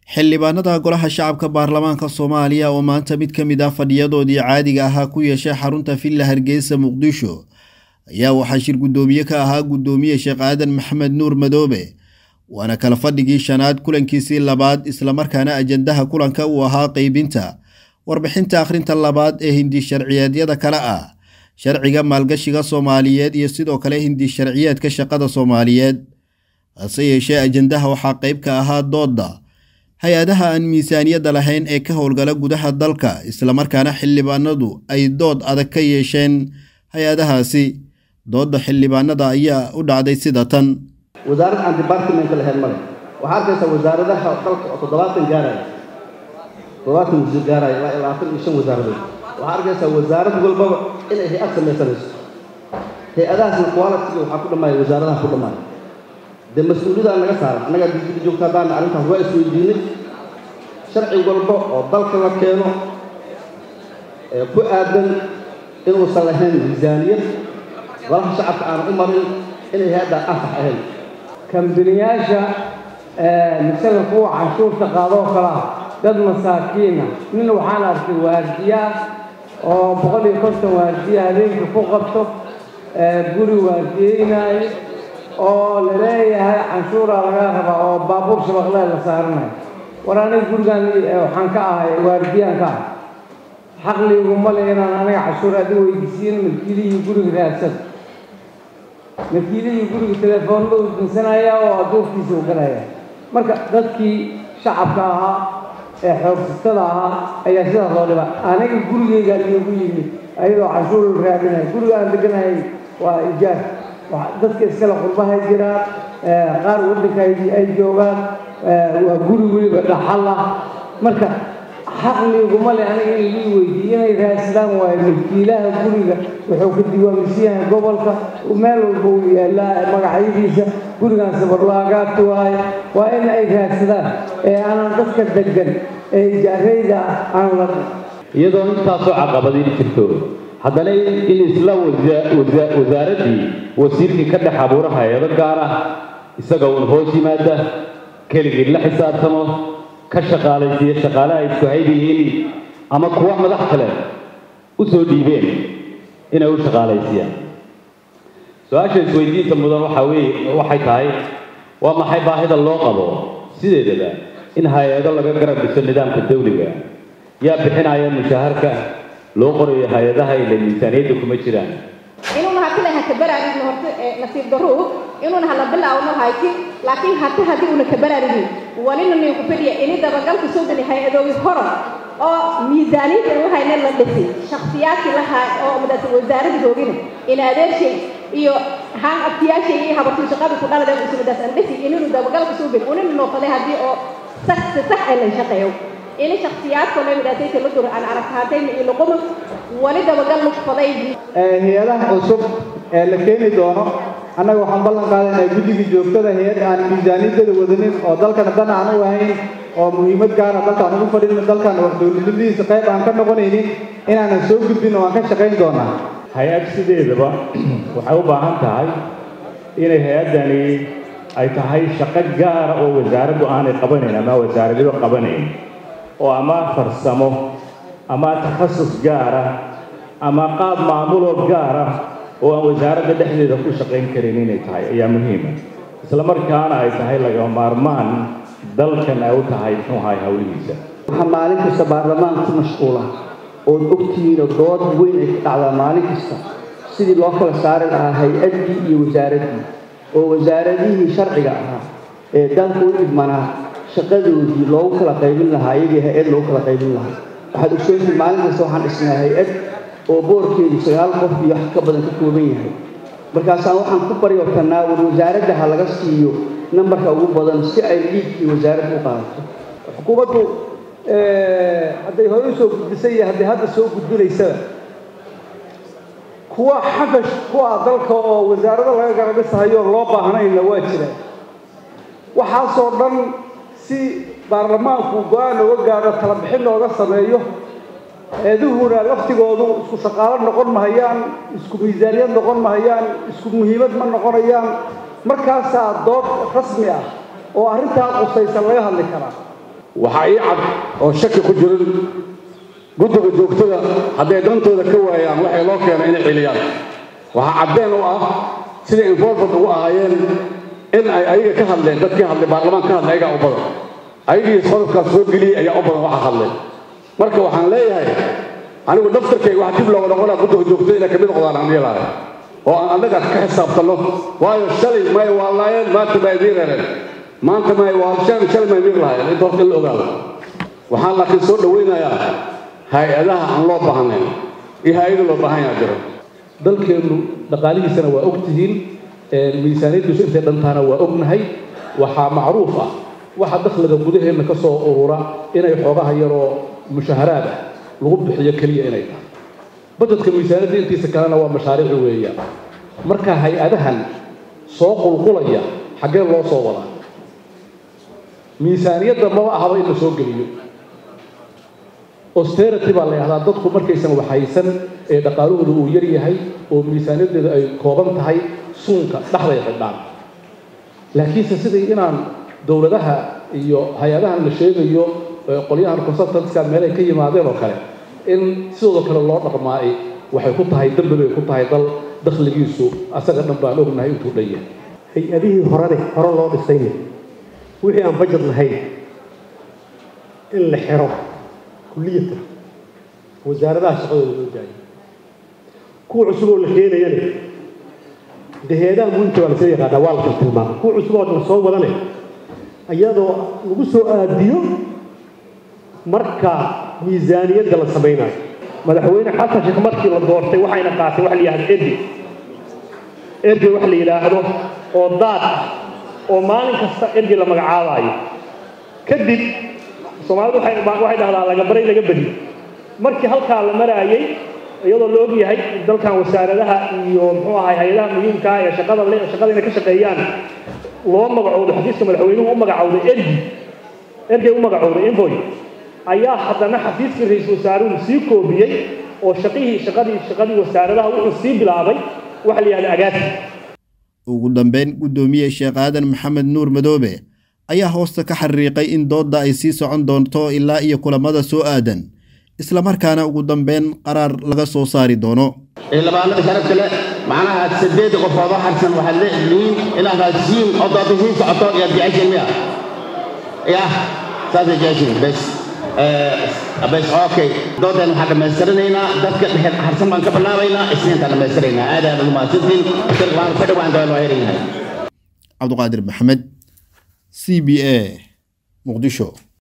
xildhibaanada golaha shacabka baarlamaanka soomaaliya oo maanta mid ka mid ah fadhiyadoodii caadiga ahaa ku yeeshay xarunta villa hargeysa muqdisho ayaa waxaa shir guddoomiye ka ahaa guddoomiye sheekh aadan maxamed nuur madoobe waana kala fadhigii shanaad kulankiisii labaad islamarkaana ajandaha kulanka uu ahaa qeybinta warbixinta akhrinta labaad ee hindi sharciyeedyada kale ah sharciga maalgashiga soomaaliyeed iyo sidoo kale hindi sharciyeedka shaqada soomaaliyeed hase yeeshee ajandaha waxaa qeyb ka ahaa doodda hay-adaha aan miisaaniyadda lahayn ee ka howlgala gudaha dalka islamarkaana xildhibaanadu ay dood adag ka yeesheen hay-adahaasi doodda xildhibaanada ayaa u dhacday sida tan wasaarad aan departmentka lahayn male waxaa arkaysaa wasaaradaha dalka oo toddobaatan gaaraya toddobaatan wasiir gaaraya ilaa labaatan iyo shan wasaaradood waxaa arkaysaa wasaarad walbaba inay hay-ad samaysanayso hay-adahaasna qualitiga waxaa ku dhammaaya wasaaradaha ku dhammaaya dee mas-uuliyadaan naga saaran annagaa digida joogta haddaana arrintaas waa isweydiinay sharci walba oo dalka la keeno ee ku aadan inuusan lahayn miisaaniyad golaha shacabka aanu u marin inay hay-addaa anfax ahayn kambiniyaasha misala kuwa canshuurta qaadoo kale ah dad masaakiina nin waxaan arkay waardiyaa oo boqol iyo konton waardiya habeenkii ku qabto guri waardiyeynaayo oo la leeyahay canshuuraa laga rabaa oo baabuur shabaqlee la saaranayo war aniga gurigan waxaan ka ahay waardiyaan ka ahay xaqliguma le inaan aniga canshuur adi weydiisiin milkiilihii guriga raadsada milkiilihii guriga telefoonba uu dinsanaya oo aduurkiisa u galaya marka dadkii shacabka ahaa ee xoogsatada ahaa ayaa sidaas loo dhiba aniga gurigeyga iyogu yimid ayadoo canshuur raadinaya guriga aan deganahay waa ijaar dadka iskale qurbahay jiraan qaar waddanka ay joogaan waa guri weliba dhaxal ah marka xaqliguma le aniga in lii weydiiye inay raaslaan waayo milkiilaha guriga wuxuu ka diiwaangesan yahay gobolka meel walba uu yaallaa magacyadiisa gurigan sabarlaagaati waayo waa in ay raadsadaan ee aanan dadka degan ee ijaarayda aan la iyadoo intaasoo caqabadiin jirto haddana in isla wasaaraddii wasiirkii ka dhex abuura hay-ado gaar ah isaga uun hoos yimaada keligii la xisaabtamo ka shaqaalaysiiya shaqaale ay isku hayb yihiin ama kuwa madax kale u soo dhiibeen inay u shaqaalaysiiyaan su-aasha isweydiinta mudan waxaa weye waxay tahay waa maxay baahida loo qabo sideedaba in hay-ado laga garab dhiso nidaamka dawliga yaa bixinaya mushaharka loo qorayo hay-adaha ila miisaaniyadda kuma jiraan inuuna hati laha kabaraarigin horta nasiib daruu inuuna hala bilaawno hayki laakiin hati haddii una kabaraarigin walina ninku fadhiya ini dabagalka soo geli hay-adoogi horan oo miisaaniyadda u hayna la dhisay shakhsiyaadkii lahaa oo madaas wasaaradadoogina in adeershay iyo haan abtiyaashay iyo habartii shaqada ku dhalada isu madaas aan dhisi ininu dabagalka soo geli unina noqday haddii oo sax si sax ay la shaqeeyo ini shakhsiyaadkoo la midaasayta la dur aan aragtaatayna iyo luquma wali dabagal lugfaday hay-adaha cusub ee la keeni doono annaga waxaan ballan qaadaynaa guddigii joogtada hay-ad aan miisaaniyaddada wadanin oo dalkana dan aan u ahayn oo muhiimad gaara dalkaan ugu fadhin dalkan wax dowladnimadiisa qayb aan ka noqonaynin inaanan soo gudbin oo aan ka shaqayn doonaa hay-ad sideedaba waxay u baahan tahay inay hay-addani ay tahay shaqo gaara oo wasaaraddu aanay qabanayn ama wasaaradyadu qabanayn oo ama farsamo ama takhasus gaara ama qaab maamuloo gaara oo aan wasaaradda dhexdeeda ku shaqayn karin inay tahay ayaa muhiima isla markaana ay tahay laga maarmaan dalkan ay u tahay muxuu ahay howlihiisa waxaa maalin kasta baarlamaanka ku mashquula ood ogtihiinoo dood weyn ay ka dhacdaa maalin kasta sidii loo kala saari lahaa hay-addii iyo wasaaraddii oo wasaaradihii sharciga ahaa ee dalka u idmanaa shaqadoodii loogu kala qaybin lahaa iyagii hay-ad loogu kala qaybin lahaa waxaad ogsoontihiin maalin kasta waxaan dhisnaa hay-ad oo boorkeedu sagaal qof iyo wax ka badan ka kooban yahay markaasaan waxaan ku baryotanaa war wasaaradda ha laga siiyo nambarka ugu badan si ay liidkii wasaaradda u qaadato xukuumaddu hadday hore usoo gudbisay iyo hadday hadda soo gudbinaysaba kuwa xafash ku ah dalka oo wasaarado laga garabisahayoo loo baahnayna waa jiraan waxaasoo dhan si baarlamaanku go-aan oga gaadho tala bixin looga sameeyo eeduhuna laftigoodu isku shaqaalo noqon mahayaan isku miisaaniyad noqon mahayaan isku muhiimad ma noqonayaan markaasaa dood rasmi ah oo arrintaa qusaysan laga hadli karaa waxaa ii cad oo shaki ku jirin guddiga joogtada hadday dantooda ka waayaan waxay loo keenay inay celiyaan waxaa caddeen u ah siday involvement ugu ahaayeen in ay ayaga ka hadleen dadkii hadlay baarlamaan ka hadlay ayagaa u badan ayagii qodobkaas soo geliyey ayaa u badan waxa hadlay marka waxaan leeyahay anigu daftarkayga waxaa dib looga noqonaa guddiga joogtada inay kamid noqdaan aan yeelahay oo aan annaga ka xisaabtanno waayo shalay may waa laayeen maanta ma idiin reereen maanta may waa shalay shalay ma idiin lahayen inta horta in la ogaado waxaan laakiin soo dhawaynayaa hay-adaha aan loo baahnayn iyo hay-ada loo baahan yaha jiro dalkeennu dhaqaalihiisana waa og tihiin miisaaniyaddiisu intay dhantaana waa ognahay waxaa macruuf ah waxa dakhliga gudaheenna ka soo urura inay xoogaha yaroo mushaharaad ah lagu bixiyo keliya inay tahay bajetka miisaaniyadda intiisa kalena waa mashaariici weeyaan marka hay-adahan soo qulqulaya xaggee loo soo wadaa miisaaniyadda maba ahaba in la soo geliyo austerity baa la yidhahdaa dadku markaysan waxaysan ee dhaqaalahooda uu yar yahay oo miisaaniyaddeeda ay kooban tahay suunka dhexday xidhaan laakiinse sidii inaan dowladaha iyo hay-adahan la sheegayo qolyahan consultantska meelay ka yimaadeen oo kale in sidooda kale loo dhaqmaay waxay ku tahay dambi bay ku tahay dal dakhligiisu asaga dhan baan ognahay intuu dhan yahay hay-adihii horene hore loo dhisayne wixii aan bajad lahayn in la xiro kulliyata wasaaradaha shaqadooda loo daayo kuwa cusub oo la keenayane dee hay-adaha muhiimka waa lasoo yaqaanaa waa la tilmaama kuwa cusub oo la soo wadane iyadoo lagu soo aadiyo marka miisaaniyadda la samaynayo madaxweyne xasan sheekh markii la doortay waxayna qaatay waxa la yidhahda erdi erdi wax la yidhaahdo oo daad ah oo maalin kasta erdi la magacaabaayo kadib soomaalidu waxay waxay dhahdaa laga baray laga bedi markii halkaa la maraayay iyadoo la og yahay dalkan wasaaradaha iyo muxuu ahay hay-adaha muhiimka ah ee shaqada le shaqada inay ka shaqeeyaan loo magacowdo xafiiska madaxweynuhu u magacowday erdi ergey u magacowday envoy ayaa haddana xafiiskii ra-iisul wasaaruhu sii koobiyey oo shaqihii shaqadii shaqadii wasaaradaha wuxuu sii bilaabay waxa la yidhahda agaasi ugu dambeyn guddoomiye sheekh aadan maxamed nuur madoobe ayaa hoosta ka xariiqay in doodda ay sii socon doonto ilaa iyo kulamada soo aadan islamarkaana ugu dambeyn qaraar laga soo saari doono xildhibaanada sharafta leh macnaha sideed qofood oo harsan waxaad leedihiin inaad raasiin oo doodda sii socoto iyaad jeceshiin miya yah saasay jeceshiin bes bes okay dooddan waxaan dhammaystirinaynaa dadka dhexe harsan baan ka bilaabaynaa isniintaan dhammaystiraynaa aad aad ugu mahadsantiin waan ka dhawaan doon waa helaynahay cabduqaadir maxamed c b a muqdisho